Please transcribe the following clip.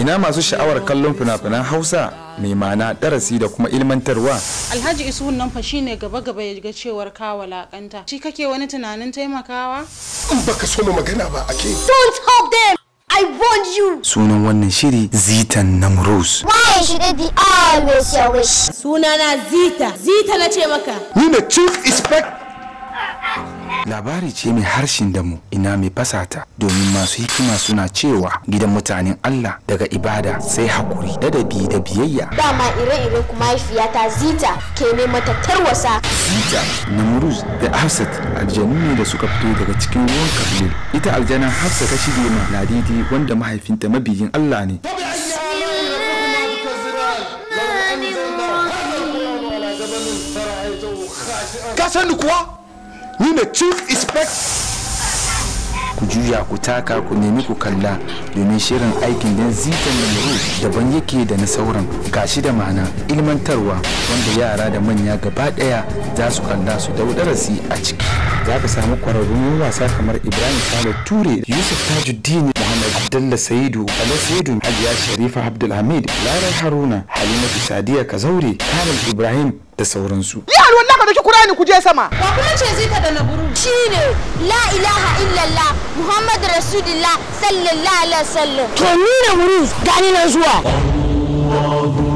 ina masu sha'awar kallon fina-finan hausa mai ma'ana darasi da kuma ilmantarwa alhaji isuhun nan fa shine gaba gaba ya ga cewar ka walakanta shi kake wani tunanin taimakawa in baka so mu magana ba ake Don't help them! I warned you! sunan wannan shiri zitan namrus Why should it be always your wish? Sunana Zita. Zita na ce maka. ni ne chief inspect labari ce mai harshen damu ina mai fasata domin masu hikima suna cewa gidan mutanen Allah daga ibada sai hakuri ladabi da biyayya Dama ire-iren ku mahaifiyata Zita ke mai mata tarwasa. Zita, Namruz da Hafsat aljanu ne da suka fito daga cikin ruwan Kabil. Ita aljanan Hafsa ta shige ma Ladidi wanda mahaifinta mabiyin Allah ne. ka san ni kuwa ni ne chief inspect Ku juya ku taka ku nemi ku kalla domin shirin aikin dan Zitan Namruz daban yake da na sauran gashi da ma'ana ilmantarwa wanda yara da manya gaba daya za su kalla su dau darasi a ciki. Za ka samu kwararrun wasa kamar Ibrahim Sale Ture, Yusuf Tajuddin, Muhammad Abdullah Saidu, Ali Saidu, Hajiya Sharifa Abdulhamid, Larar Haruna, Halimatu Sadiya Kazaure, Kamil Ibrahim da sauransu. Yaro wallahi ka dauki Kur'ani ku je sama. wa kuma ce zita da naburu Shine La ilaha illallah Muhammad Rasulullah sallallahu alaihi wasallam. To ni da Muruz gani na zuwa.